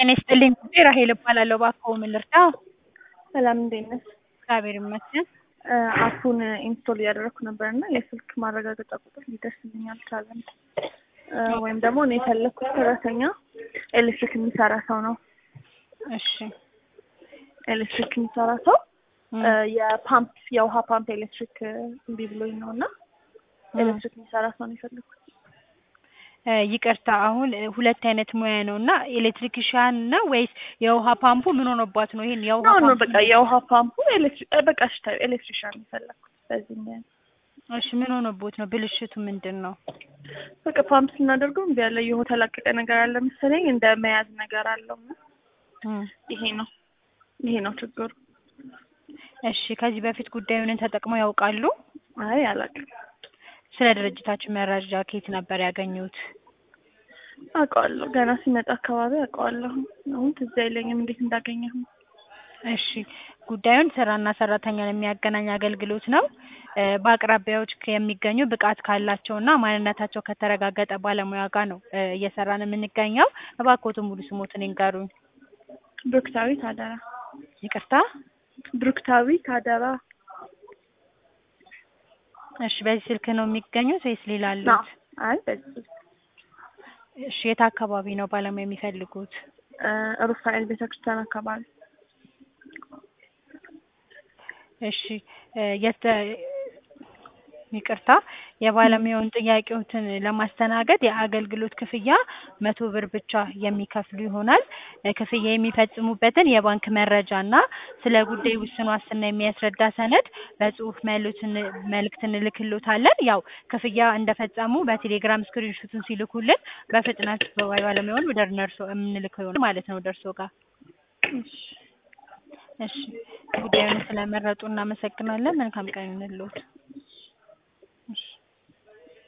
ጤና ይስጥልኝ ጉዴ ራሄል እባላለሁ። እባክዎ ምን ልርዳ? ሰላም እንዴት ነሽ? እግዚአብሔር ይመስገን። አፑን ኢንስቶል እያደረኩ ነበር እና የስልክ ማረጋገጫ ቁጥር ሊደርስልኝ አልቻለም። ወይም ደግሞ እኔ የፈለግኩት ሰራተኛ ኤሌክትሪክ የሚሰራ ሰው ነው። እሺ ኤሌክትሪክ የሚሰራ ሰው የፓምፕ የውሃ ፓምፕ ኤሌክትሪክ እምቢ ብሎኝ ነው እና ኤሌክትሪክ የሚሰራ ሰው ነው የፈለግኩት። እ ይቅርታ አሁን ሁለት አይነት ሙያ ነው እና ኤሌክትሪክሻን ነው ወይስ የውሃ ፓምፑ ምን ሆኖባት ነው? ይሄን የውሃ ኖ ኖ ፓምፑ በቃ የውሃ ፓምፑ ኤሌክትሪክ በቃ ሽታ ኤሌክትሪሻን ነው የፈለግኩት በዚህ ምክንያት እሺ ምን ሆኖቦት ነው? ብልሽቱ ምንድን ነው? በቃ ፓምፕ ስናደርገው እምቢ ያለ የሆነ ተላቀቀ ነገር አለ መሰለኝ እንደ መያዝ ነገር አለው እና እም ይሄ ነው ይሄ ነው ችግሩ። እሺ ከዚህ በፊት ጉዳዩን ተጠቅመው ያውቃሉ? አይ አላውቅም። ስለ ድርጅታችን መረጃ ከየት ነበር ያገኙት? አውቀዋለሁ ገና ሲመጣ አካባቢ አውቀዋለሁ። አሁን ትዝ አይለኝም እንዴት እንዳገኘሁ። እሺ ጉዳዩን ስራና ሰራተኛን የሚያገናኝ አገልግሎት ነው። እ በአቅራቢያዎች የሚገኙ ብቃት ካላቸውና ማንነታቸው ከተረጋገጠ ባለሙያ ጋር ነው እ እየሰራን የምንገኘው። እባክዎትን ሙሉ ስሞትን ይንገሩኝ። ብሩክታዊት አደራ ይቅርታ? ብሩክታዊት አደራ እሺ በዚህ ስልክ ነው የሚገኙት ወይስ ሌላ ነው። አሉት? አይ በዚህ እሺ የት አካባቢ ነው ባለሙያ የሚፈልጉት? እ ሩፋኤል ቤተክርስቲያን አካባቢ እሺ እ የተ ይቅርታ የባለሙያውን ጥያቄዎትን ለማስተናገድ የአገልግሎት ክፍያ መቶ ብር ብቻ የሚከፍሉ ይሆናል። እ ክፍያ የሚፈጽሙበትን የባንክ መረጃ እና ስለ ጉዳዩ ውስን ዋስትና የሚያስረዳ ሰነድ በጽሁፍ መልእክትን መልእክት እንልክሎታለን። ያው ክፍያ እንደፈጸሙ በቴሌግራም ስክሪንሹቱን ሲልኩልን በፍጥነት ባለሙያውን ወደ እነርሶ የምንልከው ይሆናል ማለት ነው ወደ እርስዎ ጋር። እሺ እሺ ጉዳዩን ስለመረጡ እናመሰግናለን። መልካም ቀን ይሁንልዎት።